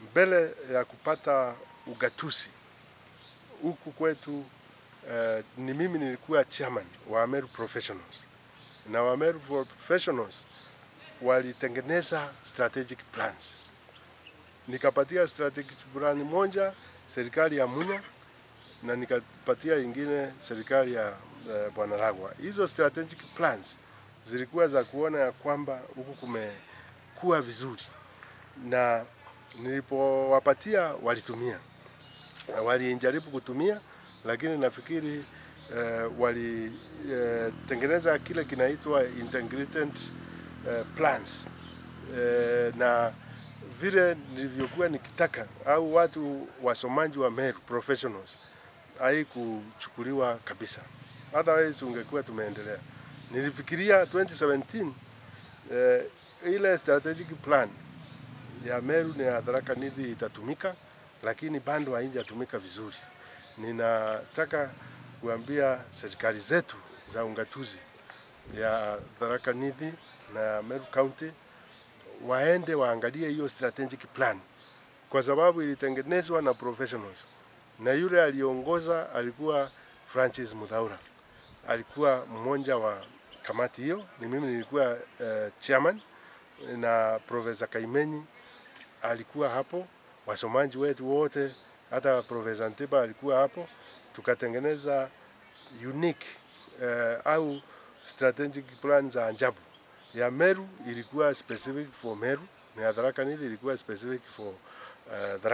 mbele ya kupata ugatuzi huku kwetu uh, ni mimi nilikuwa chairman wa Ameru Professionals na wa Ameru Professionals walitengeneza strategic plans, nikapatia strategic plan moja serikali ya Munya na nikapatia ingine serikali ya uh, Bwana Ragwa. Hizo strategic plans zilikuwa za kuona ya kwamba huku kumekuwa vizuri, na nilipowapatia walitumia, walijaribu kutumia, lakini nafikiri uh, walitengeneza uh, kile kinaitwa integrated uh, plans uh, na vile nilivyokuwa nikitaka au watu wasomaji wa Meru professionals haikuchukuliwa kabisa, otherwise ungekuwa tumeendelea. Nilifikiria 2017 eh, ile strategic plan ya Meru na ya Tharaka Nithi itatumika, lakini bado haijatumika vizuri. Ninataka kuambia serikali zetu za ungatuzi ya Tharaka Nithi na Meru County waende waangalie hiyo strategic plan, kwa sababu ilitengenezwa na professionals, na yule aliongoza alikuwa Francis Muthaura, alikuwa mmoja wa kamati hiyo. Ni mimi nilikuwa uh, chairman na Profesa Kaimenyi alikuwa hapo, wasomaji wetu wote, hata Profesa Ntiba alikuwa hapo, tukatengeneza unique uh, au strategic plan za ajabu ya Meru ilikuwa specific for Meru na ya Tharaka Nithi ilikuwa specific for uh, Tharaka